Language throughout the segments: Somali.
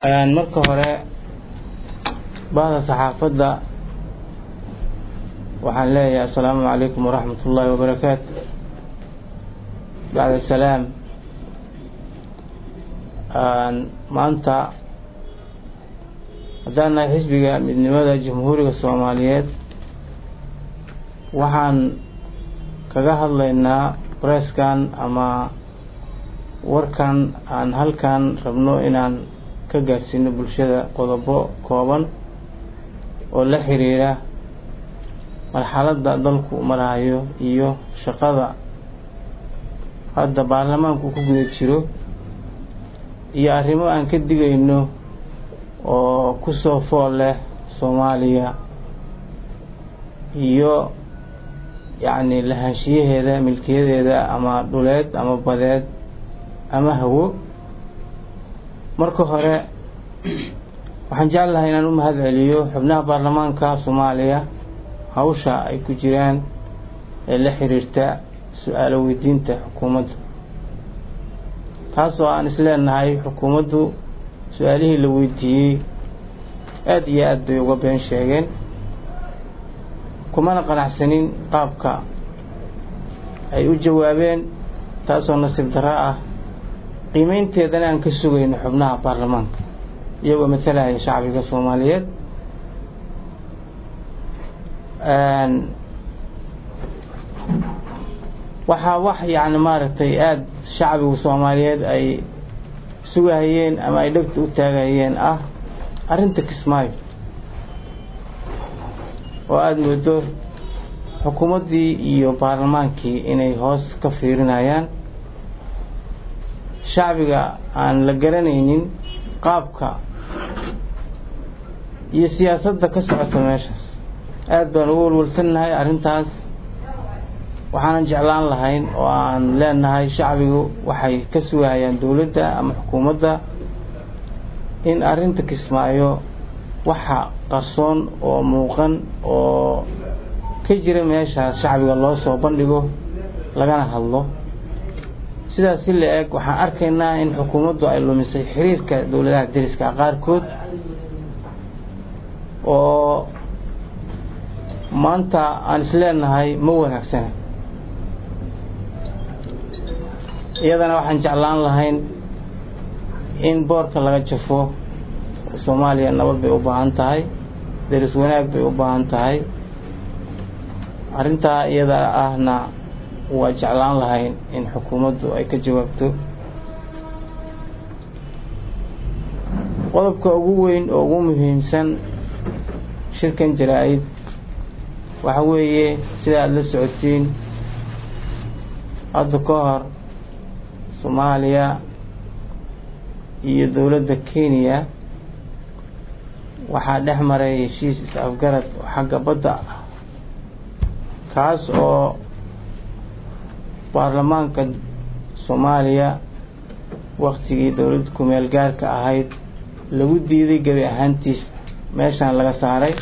marka hore bahda saxaafadda waxaan leeyahay assalaamu calaykum waraxmat ullaahi wabarakaatu bacda salaam maanta haddaan nahay xisbiga midnimada jamhuuriga soomaaliyeed waxaan kaga hadlaynaa bareeskan ama warkan aan halkan rabno inaan ka gaarsiino bulshada qodobo kooban oo la xiriira marxaladda dalku marahayo iyo shaqada hadda baarlamaanku ku guda jiro iyo arrimo aan ka digayno oo ku soo fool leh soomaaliya iyo yacni lahaanshiyaheeda milkiyadeeda ama dhuleed ama badeed ama hawo marka hore waxaan jeclahay inaan u mahad celiyo xubnaha baarlamaanka soomaaliya hawsha ay ku jiraan ee la xiriirta su-aalo weydiinta xukuumadda taasoo aan isleenahay xukuumaddu su-aalihii la weydiiyey aada iyo aad bay uga been sheegeen kumana qanacsanin qaabka ay u jawaabeen taasoo nasiib darro ah qiimeynteedana aan ka sugayno xubnaha baarlamaanka iyagoo matalaya shacbiga soomaaliyeed waxaa wax yacni maaragtay aada shacbiga soomaaliyeed ay sugahayeen ama ay dhegta u taagahayeen ah arrinta kismaayo oo aada moodo xukuumaddii iyo baarlamaankii inay hoos ka fiirinayaan shacbiga aan la garanaynin qaabka iyo siyaasadda ka socota meeshaas aada baan ugu walwalsannahay arrintaas waxaanan jeclaan lahayn oo aan leenahay shacbigu waxay ka sugahayaan dowladda ama xukuumadda in arrinta kismaayo waxa qarsoon oo muuqan oo ka jira meeshaas shacbiga loo soo bandhigo lagana hadlo sidaas si la eg waxaan arkaynaa in xukuumaddu ay lumisay xiriirka dowladaha deriska qaarkood oo maanta aan isleenahay ma wanaagsana iyadana waxaan jeclaan lahayn in boorka laga jafo soomaaliya nabad bay u baahan tahay deris wanaag bay u baahan tahay arrintaa iyada ahna waa jeclaan lahayn in xukuumaddu ay ka jawaabto qodobka ugu weyn oo ugu muhiimsan shirkan jaraa-id waxa weeye sida aada la socotiin hadda ka hor soomaaliya iyo dowladda kenya waxaa dhex maray heshiis is-afgarad oo xagga badda ah kaas oo baarlamaanka soomaaliya waktigii dowladda kumeel gaarka ahayd lagu diiday gebi ahaantiisa meeshaan laga saaray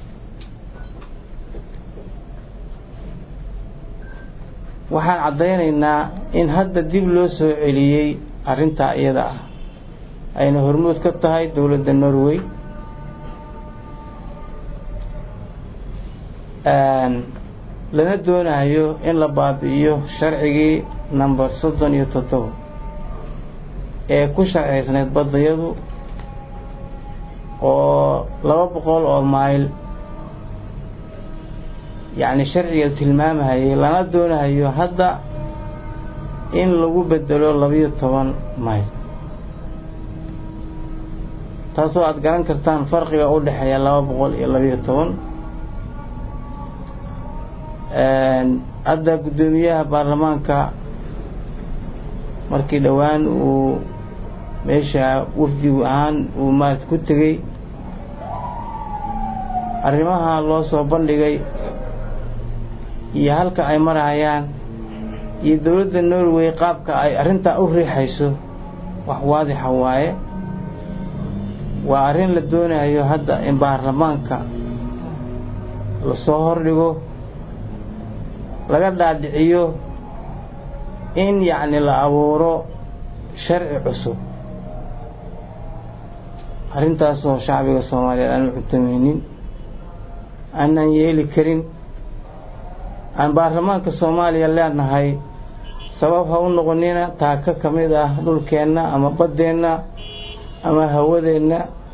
waxaan caddaynaynaa in hadda dib loo soo celiyey arrintaa iyada ah ayna hormood ka tahay dowladda norway lana doonayo in la baabi'iyo sharcigii number soddon iyo toddoba ee ku sharciysnayd baddayadu oo laba boqol oo mayl yacni sharciga tilmaamahayay lana doonahayo hadda in lagu bedelo labiyo toban mayl taasoo aada garan kartaan farqiga u dhexeeya laba boqol iyo labiyo toban hadda guddoomiyaha baarlamaanka markii dhowaan uu meesha wafdigu ahaan uu maarata ku tegey arrimaha loo soo bandhigay iyo halka ay marahayaan iyo dowladda norway qaabka ay arrintaa u riixayso wax waadixa waaye waa arrin la doonayo hadda in baarlamaanka lasoo hordhigo laga dhaadhiciyo in yacni la abuuro sharci cusub arrintaasoo shacbiga soomaaliyeed aan u cuntameynin aanaan yeeli karin aan baarlamaanka soomaaliya leenahay sabab ha u noqonina taaka ka mid ah dhulkeenna ama baddeenna ama hawadeenna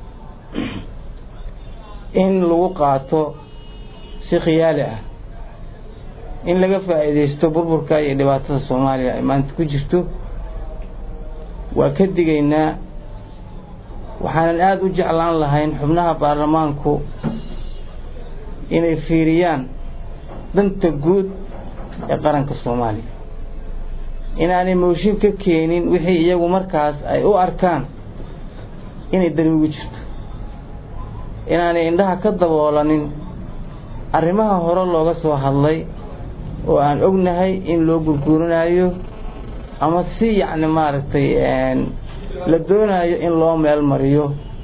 in lagu qaato si khiyaali ah in laga faa'iidaysto burburka iyo dhibaatada soomaaliya ay maanta ku jirto waa ka digaynaa waxaanan aada u jeclaan lahayn xubnaha baarlamaanku inay fiiriyaan danta guud ee qaranka soomaaliya inaanay mooshin ka keenin wixii iyagu markaas ay u arkaan inay dani ugu jirto inaanay indhaha ka daboolanin arrimaha hore looga soo hadlay oo aan ognahay in loo gurguurinayo ama si yacni maaragtay la doonayo in loo meel mariyo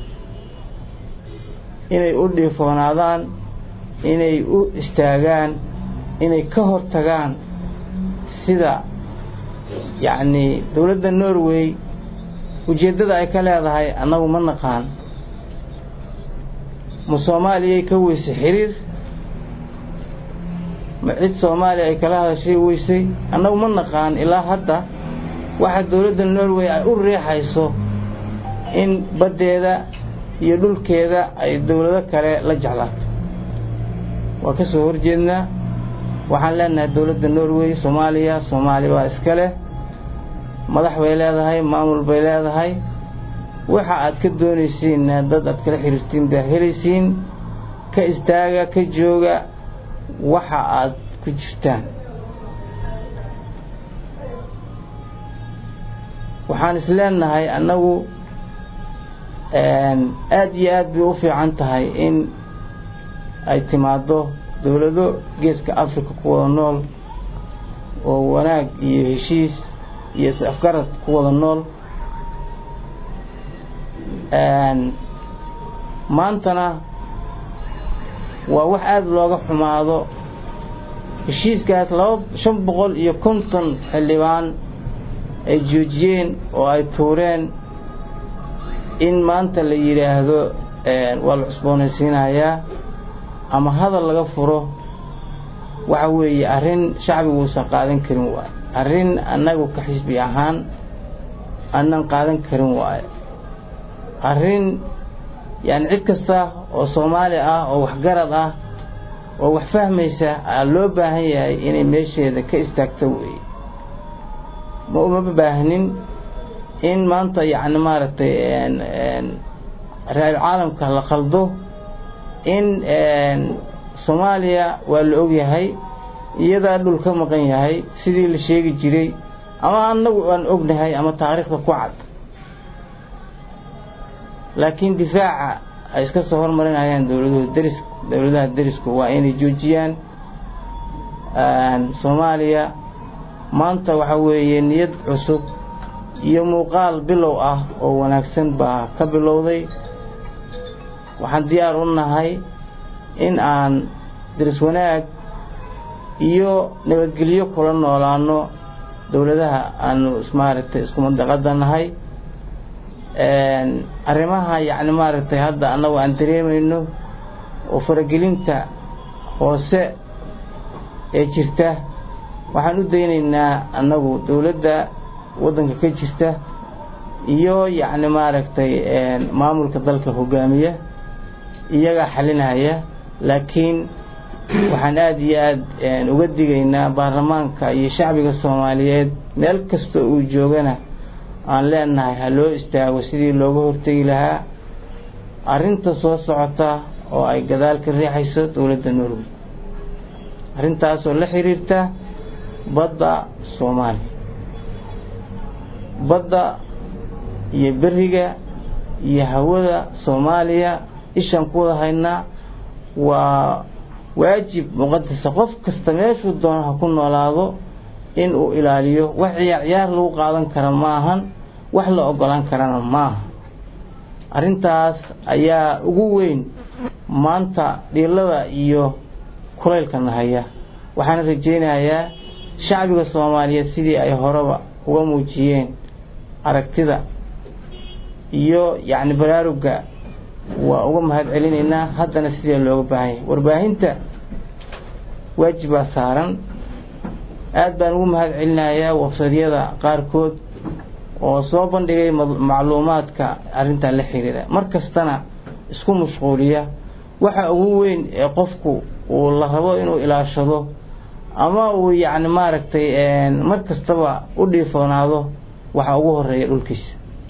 inay u dhiifoonaadaan inay u istaagaan inay ka hor tagaan sida yacni dowladda norway ujeeddada ay ka leedahay annagu ma naqaan ma soomaaliyay ka weysay xiriir ma cid soomaaliya ay kala hadashay weysay annagu ma naqaan ilaa hadda waxa dowladda norway ay u riixayso in baddeeda iyo dhulkeeda ay dowlado kale la jeclaato waa ka soo horjeednaa waxaan leenahay dowladda norway soomaaliya soomaali baa iska leh madax bay leedahay maamul bay leedahay waxa aad ka doonaysiinna dad aad kala xiriirtiin baa helaysiin ka istaaga ka jooga waxa aad ku jirtaan waxaan is leenahay annagu aada iyo aad bay u fiican tahay in ay timaaddo dowlado geeska africa ku wada nool oo wanaag iyo heshiis iyo is-afgarad ku wada nool maantana waa wax aada looga xumaado heshiiskaas laba shan boqol iyo konton xildhibaan ay joojiyeen oo ay tuureen in maanta la yidhaahdo waa la cusboonaysiinayaa ama hadal laga furo waxa weeye arrin shacbigu uusan qaadan karin waayo arrin annagu ka xisbi ahaan aanan qaadan karin waayo arrin yani cid kasta oo soomaali ah oo waxgarad ah oo wax fahmaysa aa loo baahan yahay inay meesheeda ka istaagto weeye ma umama baahnin in maanta yacni maaragtay ra-isul caalamka la qaldo in soomaaliya waa la ogyahay iyadaa dhul ka maqan yahay sidii la sheegi jiray ama annagu aan ognahay ama taariikhda ku cad laakiin difaaca ay iska soo hormarinayaan dowladuhu deris dowladaha derisku waa inay joojiyaan soomaaliya maanta waxa weeye niyad cusub iyo muuqaal bilow ah oo wanaagsan baa ka bilowday waxaan diyaar u nahay in aan deris wanaag iyo nabadgelyo kula noolaano dowladaha aanu maaragtay isku mandaqada nahay arrimaha yacni maaragtay hadda annagu aan dareemayno oo faragelinta hoose ee jirta waxaan u daynaynaa annagu dowladda waddanka ka jirta iyo yacni maaragtay maamulka dalka hogaamiya iyagaa xalinaya laakiin waxaan aada iyo aada uga digaynaa baarlamaanka iyo shacbiga soomaaliyeed meel kasta uu joogana aan leenahay ha loo istaago sidii looga hortegi lahaa arrinta soo socota oo ay gadaal ka riixayso dowladda norway arrintaasoo la xiriirta badda soomaaliya badda iyo beriga iyo hawada soomaaliya ishaan ku wada haynaa waa waajib muqadasa qof kasta meeshuu doono ha ku noolaado in uu ilaaliyo wax ciyaar ciyaar lagu qaadan kara ma ahan wax la ogolaan karana maaha arrintaas ayaa ugu weyn maanta dhiilada iyo kulaylka nahaya waxaana rajaynayaa shacbiga soomaaliyeed sidii ay horeba uga muujiyeen aragtida iyo yacni baraaruga waa uga mahad celinaynaa haddana sidee looga baahan yahay warbaahinta waajib baa saaran aad baan ugu mahad celinayaa wafsadyada qaarkood oo soo bandhigay macluumaadka arrintan la xiriira mar kastana isku mashquuliya waxa ugu weyn ee qofku uu la rabo inuu ilaashado ama uu yacni maaragtay mar kastaba u dhiifoonaado waxa ugu horeeya dhulkiisa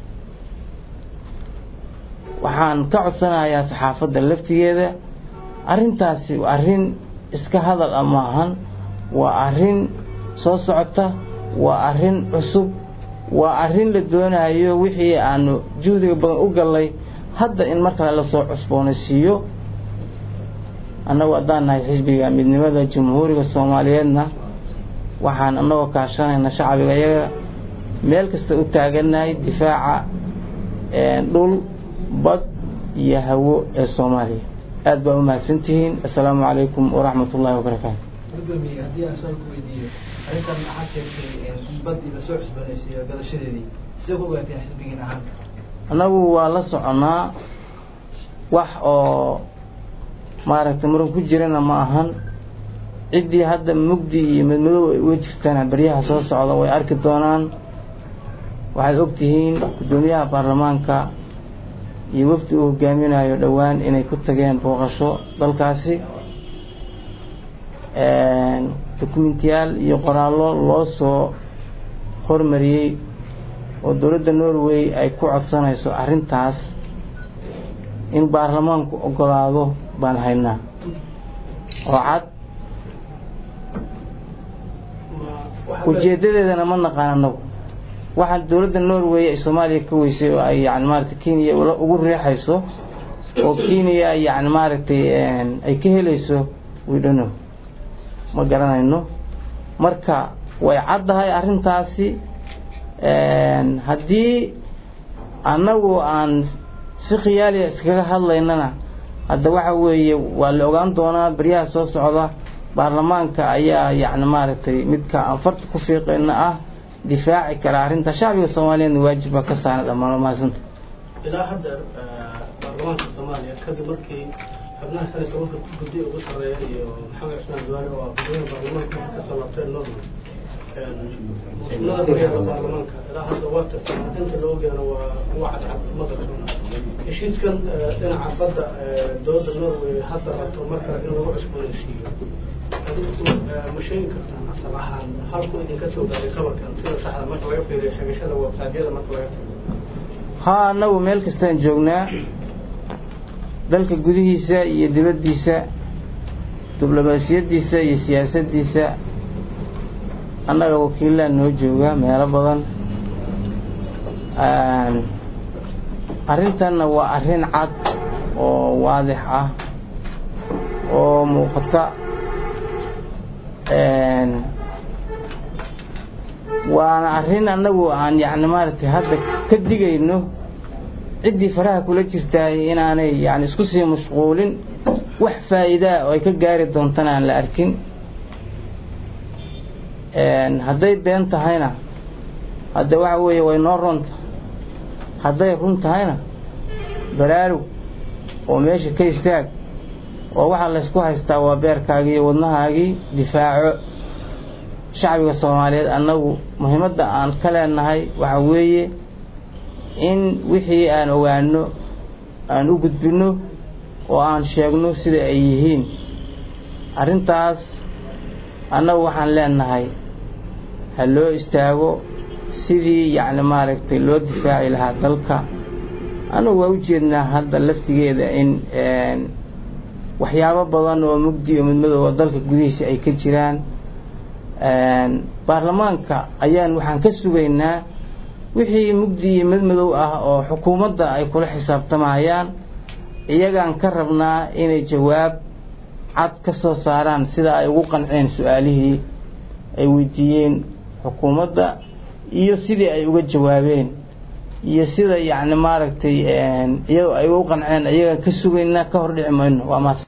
waxaan ka codsanayaa saxaafadda laftigeeda arrintaasi arrin iska hadal a maahan waa arrin soo socota waa arrin cusub waa arrin la doonayo wixii aanu juhdiga badan u gallay hadda in mar kale lasoo cusboonaysiiyo annagu haddaan nahay xisbiga midnimada jamhuuriga soomaaliyeedna waxaan annagoo kaashanayna shacbiga iyaga meel kasta u taagannahay difaaca dhul bad iyo hawo ee soomaaliya aad baa u mahadsantihiin assalaamu calaykum waraxmat ullahi wabarakaatu gudoomiye haddii aan su-aal ku weydiiyo arrintan maxaa sheegtay badii lasoo cusboonaysiiyo gadashadeedii sidee ku ogaateen xisbigiin ahaan annagu waa la soconnaa wax oo maaragtay muran ku jirana ma ahan ciddii hadda mugdi iyo madmadow ay uga jirtana baryaha soo socda way arki doonaan waxaad ogtihiin guddoomiyaha baarlamaanka iyo wafdi uu hogaaminayo dhowaan inay ku tageen booqasho dalkaasi dokumentiyaal iyo qoraallo loo soo hormariyey oo dowladda norway ay ku codsanayso arrintaas in baarlamaanku ogolaado baan haynaa oo cad ujeedadeedana ma naqaan anagu waxaan dowladda norway ay soomaaliya ka weysay oo ay yani maaragtay kenya ugu riixayso oo kenya yani maaragtay ay ka helayso widhano ma garanayno marka way caddahay arrintaasi haddii annagu aan si khiyaaliya iskaga hadlaynana hadda waxa weeye waa la ogaan doonaa baryaha soo socda baarlamaanka ayaa yani maaragtay midka aan farta ku fiiqayna ah difaaci kara arrinta shacbiga soomaaliyeedna waajib baa ka saaran dhammaan mahadsanta ilaa hadda baarlamaanka soomaaliya kadib markii xubnaha kale tobanka guddi ugu sarreeya iyo maxamed cismaan duwaale oo gudoomiyaha baarlamaanka ka soo laabteen norway xubnaha horyaalka baarlamaanka ilaa hadda waa tagtay inta loo gaaro waa waa cadcad madalka heshiiskan dhinaca badda dowladda norway hadda rabto marka in lagu cusboonaysiiyo adigu ma sheegi kartaa asal ahaan halku idinka soo gaaray qabarkan sida saxda marka laga fiiriyo xigashada websaadyada marka laga tago haa annagu meel kastaan joognaa dalka gudihiisa iyo dibaddiisa diblomaasiyaddiisa iyo siyaasaddiisa annaga wakiillaan noo jooga meelo badan arrintanna waa arrin cad oo waadix ah oo muuqata waana arrin annagu aan yacni maaragtay hadda ka digayno ciddii faraha kula jirtaay inaanay yani isku sii mashquulin wax faa'iidaa oo ay ka gaari doontana aan la arkin hadday been tahayna hadda waxa weeye way noo runta hadday run tahayna baraarug oo meesha ka istaag oo waxaa laysku haystaa waa beerkaagii iyo wadnahaagii difaaco shacbiga soomaaliyeed annagu muhiimadda aan ka leenahay waxa weeye in wixii aan ogaano aan u gudbinno oo aan sheegno sida ay yihiin arrintaas annagu waxaan leenahay ha loo istaago sidii yacni maaragtay loo difaaci lahaa dalka annagu waa u jeednaa hadda laftigeeda in waxyaabo badan oo mugdi oo midmadooba dalka gudihiisa ay ka jiraan baarlamaanka ayaan waxaan ka sugaynaa wixii mugdi iyo madmadow ah oo xukuumadda ay kula xisaabtamayaan iyagaan ka rabnaa inay jawaab cad ka soo saaraan sida ay ugu qanceen su-aalihii ay weydiiyeen xukuumadda iyo sidii ay uga jawaabeen iyo sida yacni maaragtay iyadoo ay ugu qanceen iyagaan ka sugaynaa ka hor dhici mayno waa maas